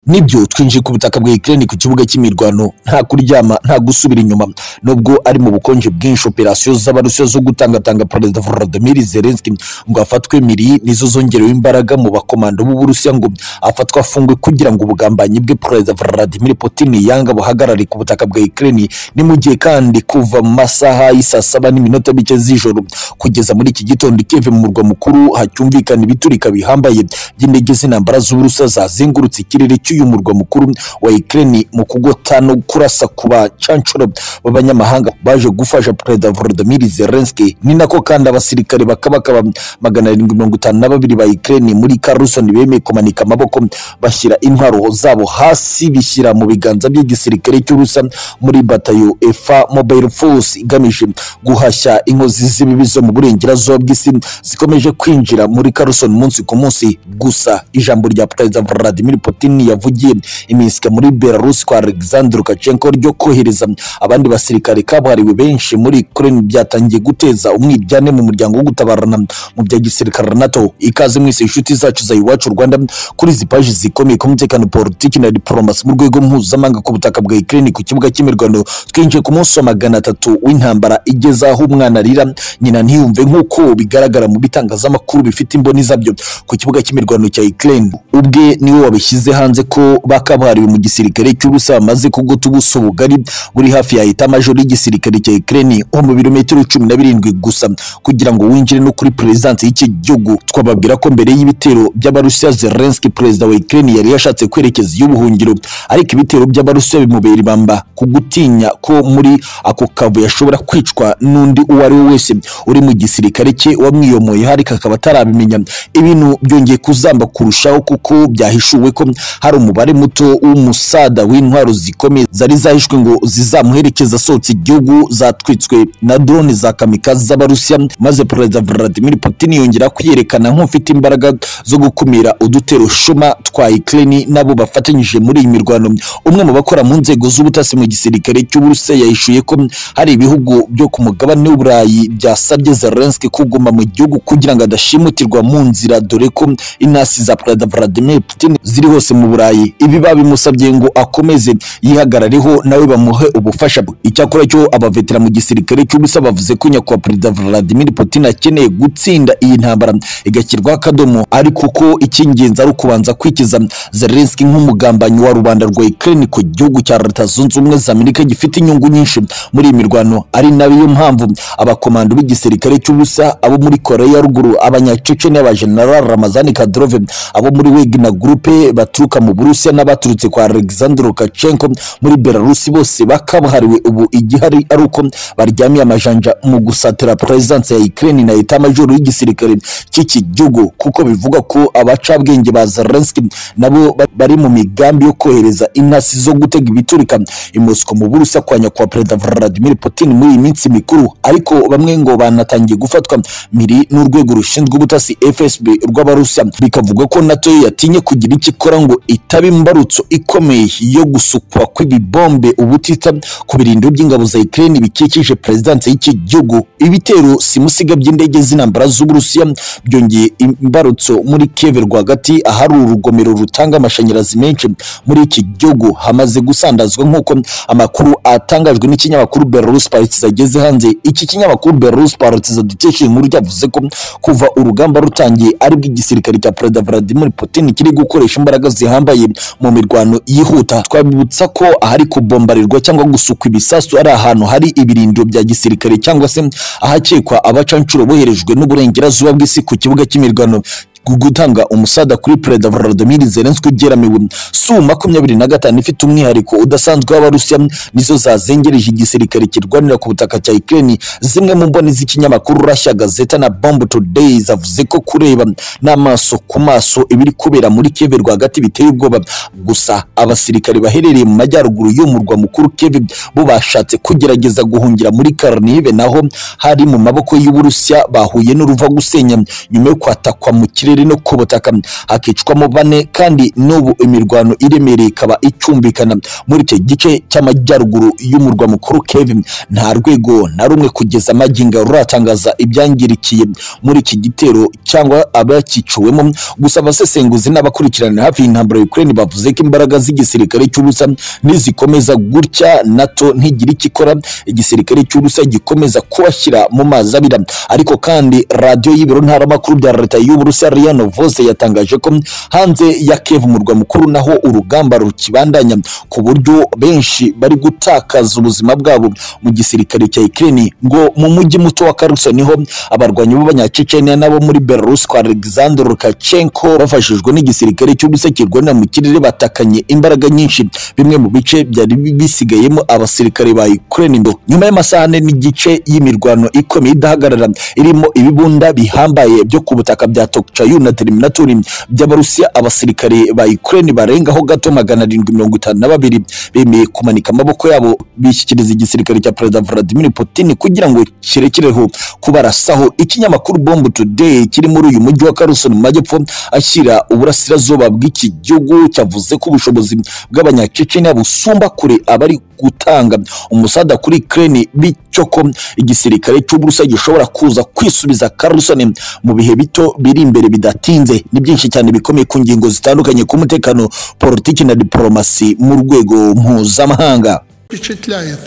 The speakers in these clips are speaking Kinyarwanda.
nibyo twinjiye ku butaka bwa Ukraine ku kibuga cy'imirwano nta kuryama nta gusubira inyuma nubwo ari mu bukonje bwinshi operasiyo z'abarusiya zo gutangatanga perezida Volodymyr Zelensky ngo hafatwe miri nizo zongerewe imbaraga mu bakomando b'Uburusiya ngo afatwe afungwe kugira ngo ubugambanyi bwe perezida Vladimir Putin yanga buhagarare ku butaka bwa Ukraine ni mu gihe kandi kuva mu masaha y'isaa saba n'iminota mike z'ijoro kugeza muri iki gitondo Kiev mu murwa mukuru hacyumvikana ibiturika bihambaye by'indege z'intambara z'Uburusiya zazengurutse ikirere cy'uyu murwa mukuru wa Ukraine mu kugota no kurasa ku bacanshuro b'abanyamahanga baje gufasha perezida Volodymyr Zelensky ni nako kandi abasirikare bakabaka ba magana arindwi mirongo itanu na babiri ba Ukraine muri Kherson bemeye kumanika amaboko bashyira intwaro zabo hasi bishyira mu biganza by'igisirikare cy'Urusiya muri batayo EFA Mobile Force igamije guhashya inkozi z'ibibi zo mu burengerazuba bw'isi zikomeje kwinjira muri Kherson umunsi ku munsi gusa ijambo rya perezida Vladimir Putin yavugiye iminsi muri Belarus kwa Alexander Lukashenko ryo kohereza abandi basirikare kabuhariwe benshi muri Ukraine byatangiye guteza umwiryane mu muryango wo gutabarana mu bya gisirikare na NATO ikaze mwese inshuti zacu za iwacu Rwanda kuri izi paji zikomeye ku mutekano politiki na diplomasi mu rwego mpuzamahanga ku butaka bwa Ukraine ku kibuga cy'imirwano twinjiye ku munsi wa magana atatu w'intambara igeze aho umwana arira nyina ntiyumve nk'uko bigaragara mu bitangazamakuru bifite imboni zabyo ku kibuga cy'imirwano cya Ukraine ubwe niwe wabishyize hanze ko bakabuhariwe mu gisirikare cy'ubusa bamaze kugota ubuso bugari buri hafi ya eta majoro y'igisirikare cya Ukraine ho mu birometero cumi na birindwi gusa kugira ngo winjire no kuri perezidansi y'iki gihugu twababwira ko mbere y'ibitero by'abarusiya Zelensky perezida wa Ukraine yari yashatse kwerekeza iy'ubuhungiro ariko ibitero by'abarusiya bimubera ibamba ku gutinya ko muri ako kavu yashobora kwicwa n'undi uwo ari we wese uri mu gisirikare cye wamwiyomoye ariko akaba atarabimenya ibintu byongeye kuzamba kurushaho kuko byahishuwe ko hari umubare muto w'umusada w'intwaro zikomeye zari zahishwe ngo zizamuherekeza asohotse igihugu zatwitswe na drone za kamikazi z'abarusiya maze perezida Vladimir Putin yongera kwiyerekana nk'ufite imbaraga zo gukumira udutero shuma twa Ukraine nabo bafatanyije muri iyi mirwano umwe mu bakora mu nzego z'ubutasi mu gisirikare cy'Uburusiya yahishuye ko hari ibihugu byo ku mugabane w'Uburayi byasabye Zelensky kuguma mu gihugu kugira ngo adashimutirwa mu nzira dore ko intasi za perezida Vladimir Putin ziri hose mu Burayi ibi babimusabye ngo akomeze yihagarareho nawe bamuhe ubufasha icyakora cyo abavetera mu gisirikare cy'ubusa bavuze ko nyakubahwa perezida Vladimir Putin akeneye gutsinda iyi ntambara igashyirwaho akadomo ariko ko icy'ingenzi ari ukubanza kwikiza Zelensky nk'umugambanyi wa rubanda rwa Ukraine ku gihugu cya Leta Zunze Ubumwe za Amerika gifite inyungu nyinshi muri iyi mirwano ari nayo mpamvu abakomando b'igisirikare cy'ubusa abo muri Korea ya ruguru abanyacece n'abajenerali Ramazani Kadyrov abo muri Wagner Groupe baturuka mu Burusiya n'abaturutse kwa Alexander Lukashenko muri Belarus bose bakabuhariwe ubu igihari ari uko baryamiye amajanja mu gusatira perezidansi ya Ukraine na eta majoro y'igisirikare cy'iki gihugu kuko bivuga ko abacabwenge ba Zelensky nabo bari mu migambi yo kohereza intasi zo gutega ibiturika i Moscow mu Burusiya kwa nyakubahwa perezida Vladimir Putin muri iyi minsi mikuru ariko bamwe ngo banatangiye gufatwa miri n'urwego rushinzwe ubutasi FSB rw'Abarusiya bikavuga ko NATO yo yatinye kugira icyo ikora ngo itaba imbarutso ikomeye yo gusukwa kw'ibibombe ubutitsa ku birindiro by'ingabo za Ukraine bikikije perezidansi y'iki gihugu ibitero simusiga by'indege z'intambara z'Uburusiya byongeye imbarutso muri Kiev rwagati ahari urugomero rutanga amashanyarazi menshi muri iki gihugu hamaze gusandazwa nk'uko amakuru atangajwe n'ikinyamakuru Belarus Politics ageze hanze iki kinyamakuru Belarus Politics dukesha inkuru yavuze ko kuva urugamba rutangiye aribwo igisirikare cya perezida Vladimir Putin kiri gukoresha imbaraga zihambaye mu mirwano yihuta twabibutsa ko ahari kubombarirwa cyangwa gusukwa ibisasu ari ahantu hari ibirindiro bya gisirikare cyangwa se ahakekwa abacanshuro boherejwe n'uburengerazuba bw'isi ku kibuga cy'imirwano gutanga umusada kuri perezida Volodymyr Zelensky ugeramiwe su makumyabiri na gatanu ifite umwihariko udasanzwe w'abarusiya nizo zazengereje igisirikare kirwanira ku butaka cya Ukraine zimwe mu mboni z'ikinyamakuru Russia Gazeta na Bomb Today zavuze ko kureba n'amaso ku maso ibiri kubera muri Kiev rwagati biteye ubwoba gusa abasirikare baherereye mu majyaruguru y'umurwa mukuru Kiev bo bashatse kugerageza guhungira muri Kharkiv naho hari mu maboko y'Uburusiya bahuye n'uruva gusenya nyuma yo kwatakwa mu kirere kirere no ku butaka hakicwamo bane kandi n'ubu imirwano iremereye ikaba icyumvikana muri icyo gice cy'amajyaruguru y'umurwa mukuru Kevin nta rwego na rumwe kugeza amagingo ruratangaza ibyangirikiye muri iki gitero cyangwa abakiciwemo gusa abasesenguzi n'abakurikirana hafi y'intambara ya Ukraine bavuze ko imbaraga z'igisirikare cy'ubusa nizikomeza gutya NATO ntigira icyo ikora igisirikare cy'ubusa gikomeza kubashyira mu mazi abira ariko kandi radiyo y'ibiro ntaramakuru bya leta y'uburusiya Riano Voice yatangaje ko hanze ya Kiev umurwa mukuru naho urugamba rukibandanya ku buryo benshi bari gutakaza ubuzima bwabo mu gisirikare cya Ukraine ngo mu mujyi muto wa Kherson niho abarwanyi b'abanyacecenia n'abo muri Belarus kwa Alexander Lukashenko bafashijwe n'igisirikare cy'ubusa kirwanira mu kirere batakanye imbaraga nyinshi bimwe mu bice byari bisigayemo abasirikare ba Ukraine ngo nyuma y'amasaha ane n'igice y'imirwano ikomeye idahagarara irimo ibibunda bihambaye byo ku butaka bya Tokchayu na Terminator by'abarusiya abasirikare ba Ukraine barengaho gato magana arindwi mirongo itanu na babiri bemeye kumanika amaboko yabo bishyikiriza igisirikare cya Perezida Vladimir Putin kugira ngo kirekireho kubarasaho ikinyamakuru Bomb Today kiri muri uyu mujyi wa Kherson mu majyepfo ashyira uburasirazuba bw'iki gihugu cyavuze ko ubushobozi bw'abanyacecenia busumba kure abari gutanga umusada kuri Ukraine bityo ko igisirikare cy'uburusiya gishobora kuza kwisubiza Kherson mu bihe bito biri imbere bidatinze ni byinshi cyane bikomeye ku ngingo zitandukanye ku mutekano politiki na diplomasi mu rwego mpuzamahanga впечатляет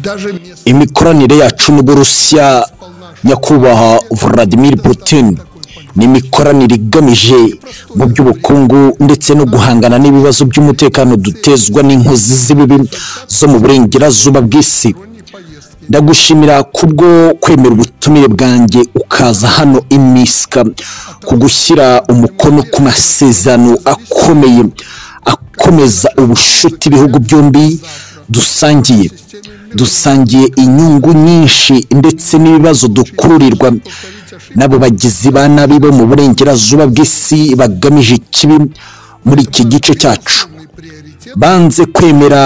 даже место imikoranire yacu n'uburusiya nyakubahwa Vladimir Putin ni imikoranire igamije mu by'ubukungu ndetse no guhangana n'ibibazo by'umutekano dutezwa n'inkozi z'ibibi zo mu burengerazuba bw'isi ndagushimira kubwo kwemera ubutumire bwanjye ukaza hano i Minsk ku gushyira umukono ku masezerano akomeye akomeza ubushuti ibihugu byombi dusangiye dusangiye inyungu nyinshi ndetse n'ibibazo dukururirwa n'abo bagizi ba nabi bo mu burengerazuba bw'isi bagamije ikibi muri iki gice cyacu banze kwemera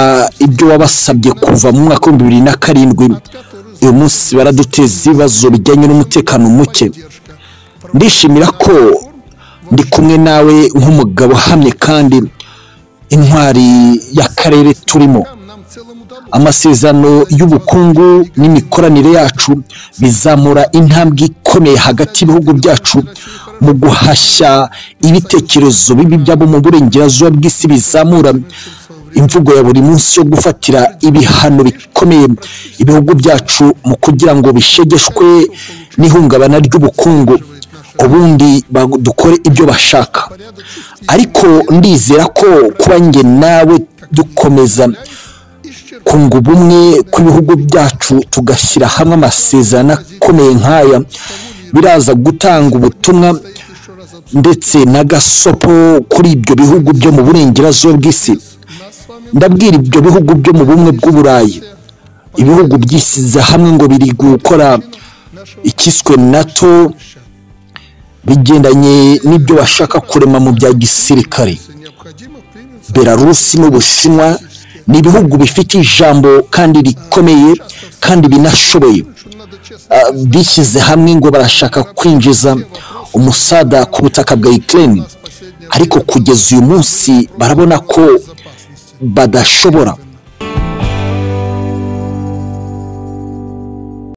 ibyo wabasabye kuva mu mwaka w'ibihumbi bibiri na karindwi uyu munsi baraduteza ibibazo bijyanye n'umutekano muke ndishimira ko ndi kumwe nawe nk'umugabo uhamye kandi intwari y'akarere turimo нам целому добру. amasezerano y'ubukungu n'imikoranire yacu bizamura intambwe ikomeye hagati y'ibihugu byacu mu guhashya ibitekerezo bibi byabo mu burengerazuba bw'isi bizamura imvugo ya buri munsi yo gufatira ibihano bikomeye ibihugu byacu mu kugira ngo bishegeshwe n'ihungabana ry'ubukungu ubundi ba- dukore ibyo bashaka ariko ndizera ko kuba njye nawe dukomeza kunga ubumwe kw'ibihugu byacu tugashyira hamwe amasezerano akomeye nk'aya biraza gutanga ubutumwa ndetse na gasopo kuri ibyo bihugu byo mu burengerazuba bw'isi ndabwira ibyo bihugu byo mu bumwe bw'uburayi ibihugu byisize hamwe ngo biri gukora ikiswe nato bigendanye n'ibyo bashaka kurema mu bya gisirikare Необходимо принять belarusi n'ubushinwa ni ibihugu bifite ijambo kandi rikomeye kandi binashoboye что надо честно. Ah, bishyize hamwe ngo barashaka kwinjiza umusada ku butaka bwa Ukraine ariko kugeza uyu munsi barabona ko badashobora